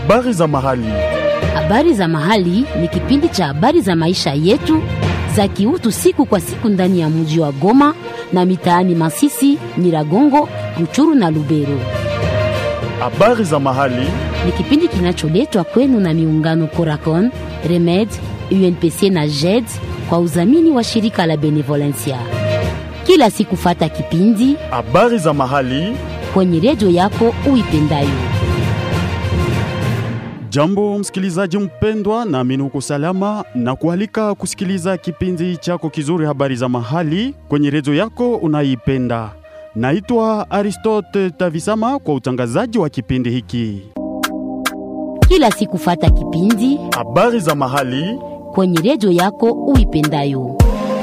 Habari za mahali. Habari za mahali ni kipindi cha habari za maisha yetu za kiutu siku kwa siku ndani ya mji wa Goma na mitaani Masisi, Nyiragongo, Ruchuru na Lubero. Habari za mahali. Ni kipindi kinacholetwa kwenu na miungano Coracon, Remed, UNPC na JED kwa udhamini wa shirika la Benevolencia. Kila siku fata kipindi Habari za mahali. kwenye redio yako uipendayo. Jambo msikilizaji mpendwa, naamini uko salama na kualika kusikiliza kipindi chako kizuri habari za mahali kwenye redio yako unaipenda. Naitwa Aristote Tavisama kwa utangazaji wa kipindi hiki. Kila siku fata kipindi Habari za mahali kwenye redio yako uipendayo.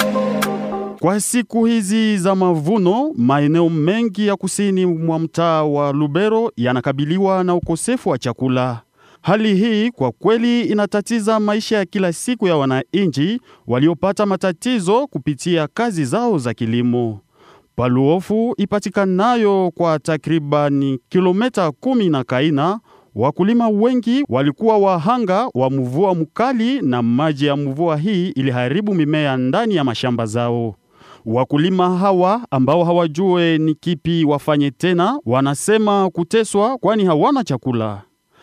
Kwa siku hizi za mavuno, maeneo mengi ya kusini mwa mtaa wa Lubero yanakabiliwa na ukosefu wa chakula. Hali hii kwa kweli inatatiza maisha ya kila siku ya wananchi waliopata matatizo kupitia kazi zao za kilimo. Paluofu ipatikanayo kwa takribani kilomita kumi na Kaina, wakulima wengi walikuwa wahanga wa mvua mkali na maji ya mvua hii iliharibu mimea ndani ya mashamba zao. Wakulima hawa ambao hawajue ni kipi wafanye tena, wanasema kuteswa kwani hawana chakula.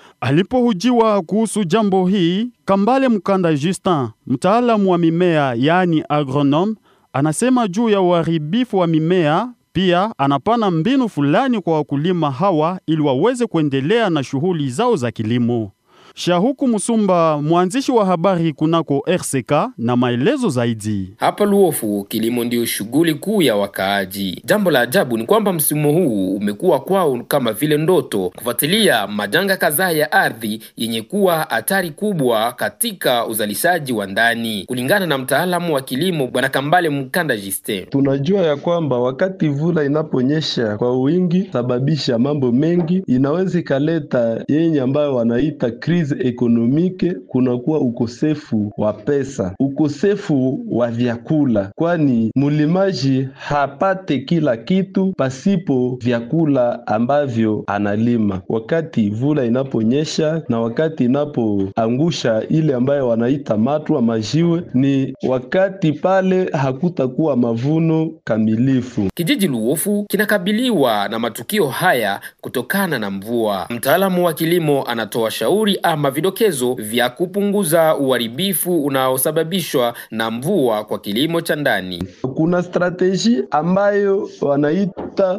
Alipohujiwa kuhusu jambo hii, Kambale Mkanda Justin, mtaalamu wa mimea yaani agronome, anasema juu ya uharibifu wa mimea. Pia anapana mbinu fulani kwa wakulima hawa ili waweze kuendelea na shughuli zao za kilimo. Shahuku Musumba, mwanzishi wa habari kunako RCK, na maelezo zaidi. Hapa Luofu kilimo ndiyo shughuli kuu ya wakaaji. Jambo la ajabu ni kwamba msimu huu umekuwa kwao kama vile ndoto, kufuatilia majanga kadhaa ya ardhi yenye kuwa hatari kubwa katika uzalishaji wa ndani, kulingana na mtaalamu wa kilimo Bwana Kambale Mkanda Justin. Tunajua ya kwamba wakati vula inaponyesha kwa wingi sababisha mambo mengi, inaweza ikaleta yenye ambayo wanaita krizi ekonomike. Kunakuwa ukosefu wa pesa, ukosefu wa vyakula, kwani mulimaji hapate kila kitu pasipo vyakula ambavyo analima. Wakati vula inaponyesha na wakati inapoangusha ile ambayo wanaita matwa majiwe, ni wakati pale hakutakuwa mavuno kamilifu. Kijiji Luofu kinakabiliwa na matukio haya kutokana na mvua. Mtaalamu wa kilimo anatoa shauri ama vidokezo vya kupunguza uharibifu unaosababishwa na mvua kwa kilimo cha ndani. Kuna strateji ambayo wanaita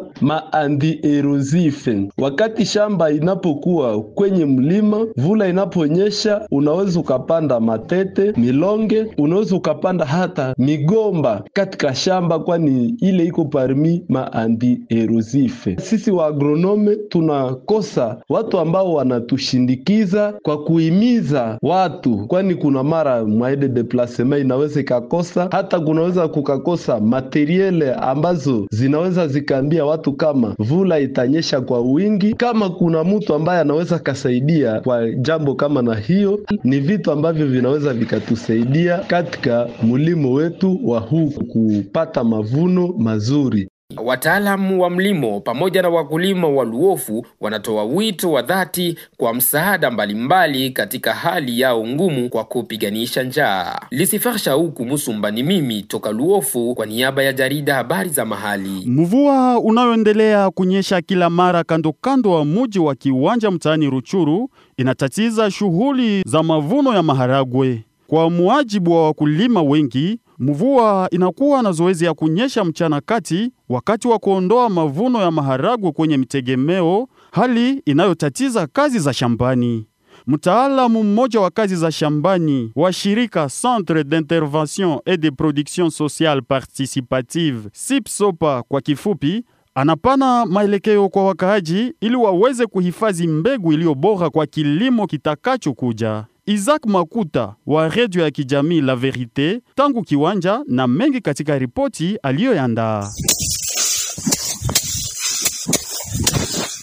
maanti-erosive. Wakati shamba inapokuwa kwenye mlima, vula inaponyesha, unaweza ukapanda matete, milonge, unaweza ukapanda hata migomba katika shamba, kwani ile iko parmi maanti-erosive. Sisi wa agronome tunakosa watu ambao wanatushindikiza kwa kuhimiza watu, kwani kuna mara mwaide deplasement inaweza ikakosa, hata kunaweza kukakosa materiele ambazo zinaweza zikaambia watu kama vula itanyesha kwa wingi. Kama kuna mtu ambaye anaweza kasaidia kwa jambo kama na hiyo, ni vitu ambavyo vinaweza vikatusaidia katika mulimo wetu wa huku kupata mavuno mazuri. Wataalamu wa mlimo pamoja na wakulima wa Luofu wanatoa wito wa dhati kwa msaada mbalimbali katika hali yao ngumu kwa kupiganisha njaa. Lisifar Shauku Musumba ni mimi toka Luofu kwa niaba ya jarida habari za mahali. Mvua unayoendelea kunyesha kila mara kando kando wa muji wa Kiwanja mtaani Ruchuru inatatiza shughuli za mavuno ya maharagwe. Kwa muajibu wa wakulima wengi, mvua inakuwa na zoezi ya kunyesha mchana kati wakati wa kuondoa mavuno ya maharagwe kwenye mitegemeo, hali inayotatiza kazi za shambani. Mtaalamu mmoja wa kazi za shambani wa shirika Centre d'Intervention et de Production Sociale Participative SIPSOPA kwa kifupi, anapana maelekeo kwa wakaaji ili waweze kuhifadhi mbegu iliyo bora kwa kilimo kitakachokuja. Isaac Makuta wa redio ya kijamii La Verite tangu Kiwanja na mengi katika ripoti aliyoyandaa.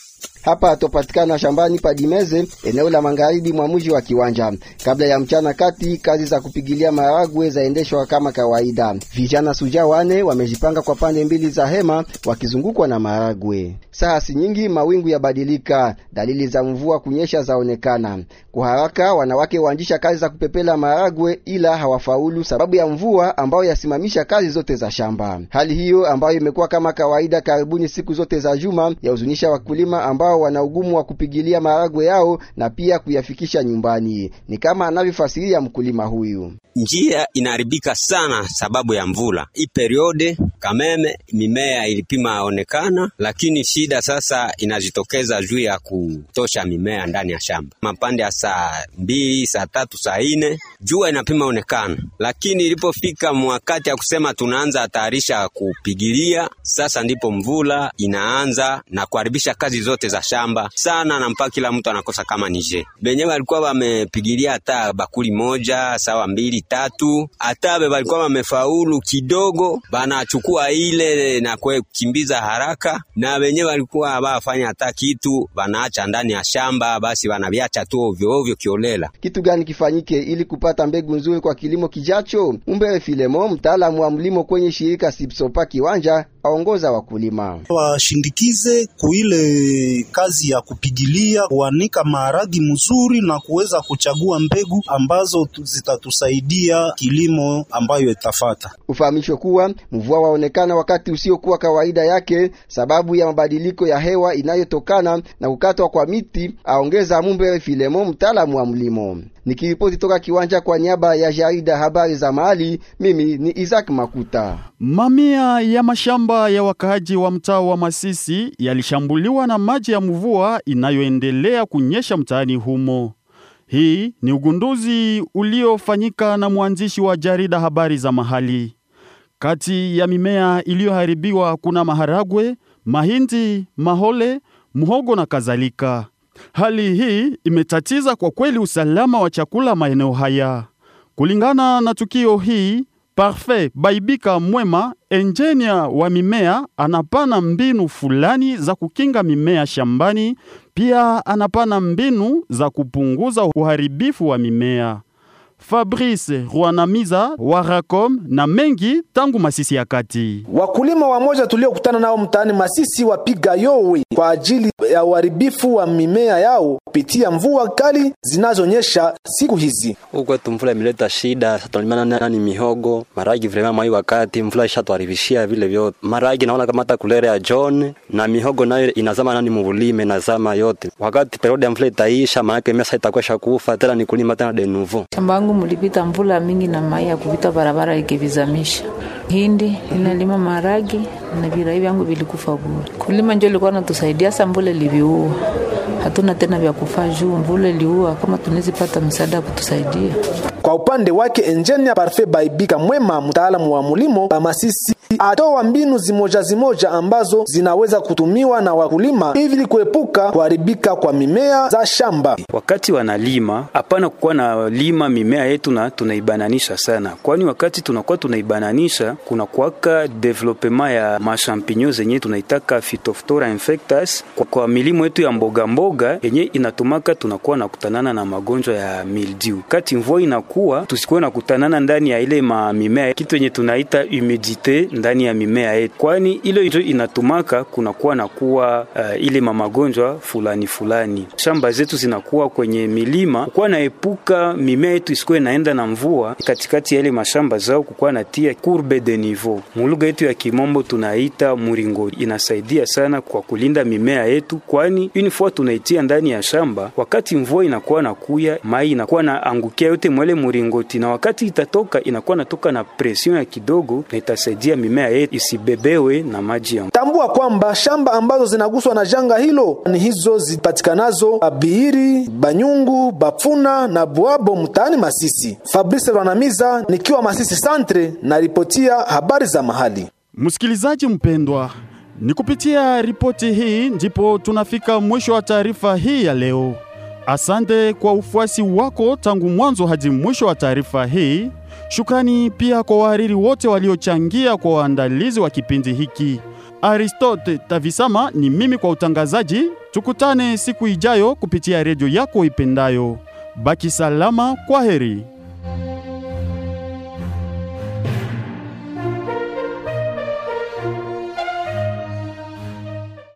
Hapa atopatikana shambani Padimeze, eneo la magharibi mwa mji wa Kiwanja. Kabla ya mchana kati, kazi za kupigilia maharagwe zaendeshwa kama kawaida. Vijana suja wane wamejipanga kwa pande mbili za hema wakizungukwa na maharagwe. Saa si nyingi mawingu yabadilika, dalili za mvua kunyesha zaonekana. Kwa haraka wanawake waanzisha kazi za kupepela maharagwe, ila hawafaulu sababu ya mvua ambayo yasimamisha kazi zote za shamba. Hali hiyo ambayo imekuwa kama kawaida karibuni siku zote za juma yahuzunisha wakulima ambao wana ugumu wa kupigilia maharagwe yao na pia kuyafikisha nyumbani. Ni kama anavyofasiria mkulima huyu. Njia inaharibika sana sababu ya mvula hii periode. Kameme mimea ilipima onekana, lakini shida sasa inajitokeza juu ya kutosha mimea ndani ya shamba. Mapande ya saa mbili, saa tatu, saa nne jua inapima onekana, lakini ilipofika wakati ya kusema tunaanza hatarisha kupigilia, sasa ndipo mvula inaanza na kuharibisha kazi zote za shamba sana, na mpaka kila mtu anakosa kama nije benye walikuwa wamepigilia hata bakuli moja sawa mbili tatu, hata be walikuwa wamefaulu kidogo, banachukua ile na kukimbiza haraka, na wenye walikuwa hawafanya hata kitu wanaacha ndani ya shamba, basi wanaviacha tu ovyo ovyo kiolela. Kitu gani kifanyike ili kupata mbegu nzuri kwa kilimo kijacho? Umbere Filemo, mtaalamu wa mlimo kwenye shirika Sipsopa Kiwanja, aongoza wakulima washindikize kuile kazi ya kupigilia, kuanika maharagi mzuri na kuweza kuchagua mbegu ambazo zitatusaidia kilimo ambayo itafata. Ufahamishwe kuwa mvua waonekana wakati usiokuwa kawaida yake sababu ya mabadiliko ya hewa inayotokana na kukatwa kwa miti, aongeza Mumbere Filemo, mtaalamu wa mlimo. Nikiripoti toka kiwanja kwa niaba ya jarida habari za mahali, mimi ni Isaac Makuta. Mamia ya mashamba ya wakaaji wa mtaa wa Masisi yalishambuliwa na maji ya mvua inayoendelea kunyesha mtaani humo. Hii ni ugunduzi uliofanyika na mwandishi wa jarida habari za mahali. Kati ya mimea iliyoharibiwa kuna maharagwe, mahindi, mahole, mhogo na kadhalika. Hali hii imetatiza kwa kweli usalama wa chakula maeneo haya. Kulingana na tukio hii, Parfait Baibika Mwema, enjinia wa mimea, anapana mbinu fulani za kukinga mimea shambani, pia anapana mbinu za kupunguza uharibifu wa mimea. Fabrice Rwanamiza wa Racom na mengi tangu Masisi ya kati. Wakulima wamoja tuliokutana nao mtaani Masisi wapiga yowe kwa ajili ya uharibifu wa mimea yao kupitia mvua kali zinazonyesha siku hizi. Huko kwetu mvula imeleta shida, sasa tunalimana nani mihogo, maragi vrema mwai wakati mvula ishatuharibishia vile vyote. Maragi naona kama hata kulere ya John na mihogo nayo inazama nani mvulime inazama yote. Wakati periodi ya mvula itaisha, maana yake mesa itakuwa shakufa tena ni kulima tena de nouveau. Shamba yangu mulipita mvula mingi na mai ya kupita barabara ikivizamisha. Hindi inalima maragi na virai vyangu vilikufa bure. Kulima njo ilikuwa natusaidia, sa mvula iliviua hatuna tena vya kufaa juu mvula iliua. Kama tunawezipata msaada ya kutusaidia. Kwa upande wake enjinia Parfait Baibika Mwema, mtaalamu wa mulimo pa Masisi, atoa mbinu zimoja zimoja ambazo zinaweza kutumiwa na wakulima ili kuepuka kuharibika kwa mimea za shamba. Wakati wanalima, hapana kukuwa na lima mimea yetu na tunaibananisha sana, kwani wakati tunakuwa tunaibananisha kuna kuwaka development ya mashampinyo zenye tunaitaka Phytophthora infectus kwa, kwa milimo yetu ya mboga mboga yenye inatumaka tunakuwa na kutanana na magonjwa ya mildew. Kati mvua inakuwa tusikuwe na kutanana ndani ya ile ma mimea kitu yenye tunaita humidite ndani ya mimea yetu, kwani ile ndio inatumaka kunakuwa na kuwa uh, ile mamagonjwa fulani fulani. Shamba zetu zinakuwa kwenye milima, kukuwa naepuka mimea yetu isikuwe naenda na mvua katikati ya ile mashamba zao, kukuwa natia courbe de niveau, mulugha yetu ya kimombo tunaita muringo. Inasaidia sana kwa kulinda mimea yetu, kwani une fois tunaitia ndani ya shamba, wakati mvua inakuwa na kuya, mai inakuwa na angukia yote mwele muringoti, na wakati itatoka inakuwa natoka na presion ya kidogo, na itasaidia mimea yetu isibebewe na maji ya Tambua kwamba shamba ambazo zinaguswa na janga hilo ni hizo zipatikanazo Abiiri, Banyungu, Bapfuna na Buabo mtaani Masisi. Fabrice Rwanamiza nikiwa Masisi Centre na ripotia habari za mahali. Msikilizaji mpendwa, ni kupitia ripoti hii ndipo tunafika mwisho wa taarifa hii ya leo. Asante kwa ufuasi wako tangu mwanzo hadi mwisho wa taarifa hii. Shukrani pia kwa wahariri wote waliochangia kwa waandalizi wa kipindi hiki. Aristote Tavisama ni mimi kwa utangazaji. Tukutane siku ijayo kupitia redio yako ipendayo. Baki salama, kwa heri.